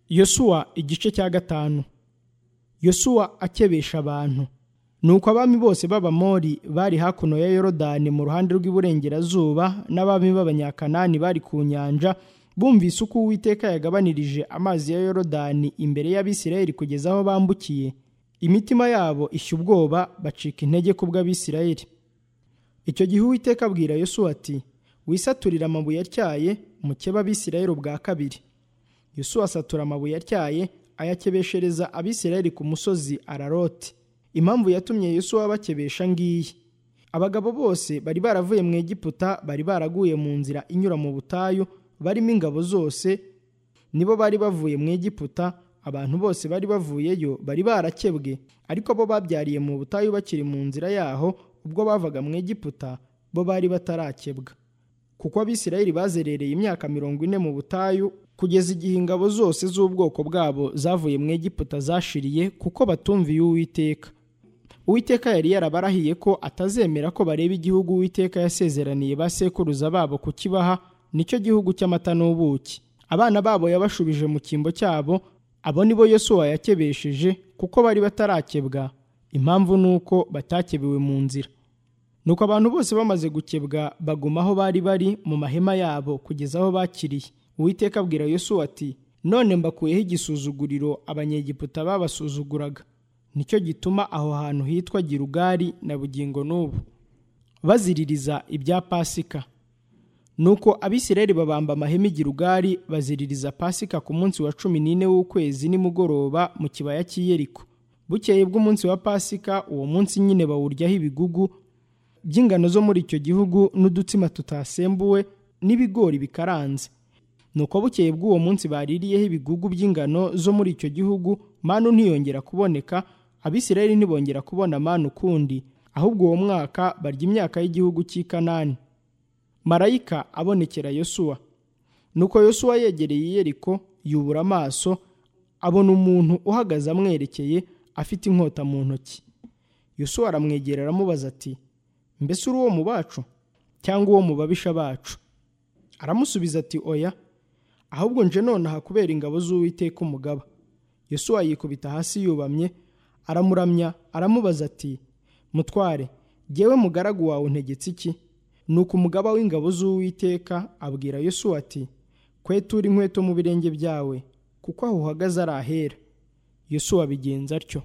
yosuwa igice cya gatanu yosuwa akebesha abantu nuko abami bose b'abamori bari hakuno ya yorodani mu ruhande rw'iburengerazuba n'abami b'abanyakanani bari ku nyanja bumvise uko uwiteka yagabanirije amazi ya yorodani imbere y'abisirayeli kugeza aho bambukiye imitima yabo ishya ubwoba bacika intege ku bw'abisirayeli icyo gihe uwiteka abwira yosuwa ati wisaturire amabuye atyaye mukeba abisirayeli ubwa kabiri yosuwa asatura amabuye atyaye ayakebeshereza abisirayeli ku musozi araroti impamvu yatumye yosuwa bakebesha ngiyi abagabo bose bari baravuye mu egiputa bari baraguye mu nzira inyura mu butayu barimo ingabo zose nibo bari bavuye mu egiputa abantu bose bari bavuyeyo bari barakebwe ariko bo babyariye mu butayu bakiri mu nzira yaho ubwo bavaga mu egiputa bo bari batarakebwa kuko abisirayeli bazerereye imyaka mirongo ine mu butayu kugeza igihe ingabo zose z'ubwoko bwabo zavuye mu egiputa zashiriye kuko batumviye uwiteka uwiteka yari yarabarahiye ko atazemera ko bareba igihugu uwiteka yasezeraniye ba sekuruza babo kukibaha nicyo gihugu cy'amata n'ubuki abana babo yabashubije mu cyimbo cyabo abo ni bo yosuwa yakebesheje kuko bari batarakebwa impamvu ni uko batakebewe mu nzira nuko abantu bose bamaze gukebwa baguma aho bari bari mu mahema yabo kugeza aho bakiriye uwiteka abwira yosuwa ati none mbakuyeho igisuzuguriro abanyegiputa babasuzuguraga nicyo gituma aho hantu hitwa girugari na bugingo n'ubu baziririza ibya pasika nuko abisirayeli babamba amahema i girugari baziririza pasika ku munsi wa cumi n'ine w'ukwezi nimugoroba mu kibaya cy'iyeriko bukeye bw'umunsi wa pasika uwo munsi nyine bawuryaho ibigugu by'ingano zo muri icyo gihugu n'udutsima tutasembuwe n'ibigori bikaranze nuko bukeye bw'uwo munsi baririyeho ibigugu by'ingano zo muri icyo gihugu manu ntiyongera kuboneka abisirayeli ntibongera kubona manu ukundi ahubwo uwo mwaka barya imyaka y'igihugu cy'i kanani marayika abonekera yosuwa nuko yosuwa yegereye iyeriko yubura amaso abona umuntu uhagaze amwerekeye afite inkota mu ntoki yosuwa aramwegera aramubaza ati mbese uri uwo mu bacu cyangwa uwo mu babisha bacu aramusubiza ati oya ahubwo nje nonaha kubera ingabo z'uwiteka umugaba yosuwa yikubita hasi yubamye aramuramya aramubaza ati mutware jyewe mugaragu wawe untegetse iki nuko umugaba w'ingabo z'uwiteka abwira yosuwa ati kwetura inkweto mu birenge byawe kuko aho uhagaze ari ahera yosuwa abigenza atyo